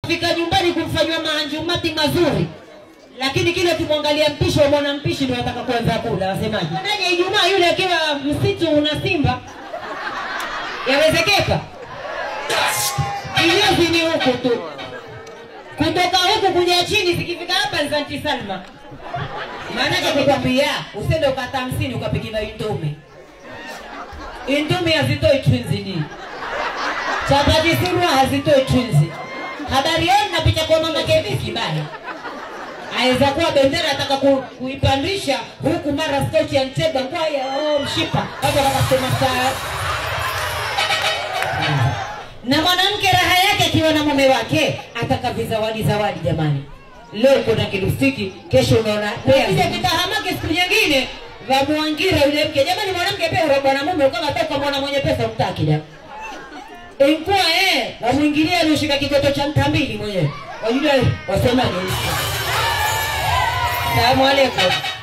fika nyumbani kumfanywa maanjumati mazuri lakini kile ukimwangalia mpishi wa mwana mpishi ndio ataka kuanza kula wasemaje naje ijumaa yule akiwa msitu una simba yawezekeka iliozi ni huku tu kutoka huku kuja chini zikifika hapa ni zanti salma maanake kukwambia usende ukata hamsini ukapikiwa indomi indomi hazitoi twinzini chapati sirwa hazitoi twinzi habari yenu napita kwa mama keviki bana aweza kuwa bendera ataka ku, kuipandisha huku mara skauti ya mteba ngwaya oh, mshipa watu wakasema saa na mwanamke raha yake akiwa na mume wake ataka vizawadi zawadi jamani leo kuna kilustiki kesho unaona kija kitahamake siku nyingine vamwangira yule mke jamani mwanamke pia urabwa na mume kama toka mwana mwenye pesa utaki da ilikuwa eh wamwingilia alioshika kigoto cha mtambili mwenyewe wajua wasemaje salamu alaikum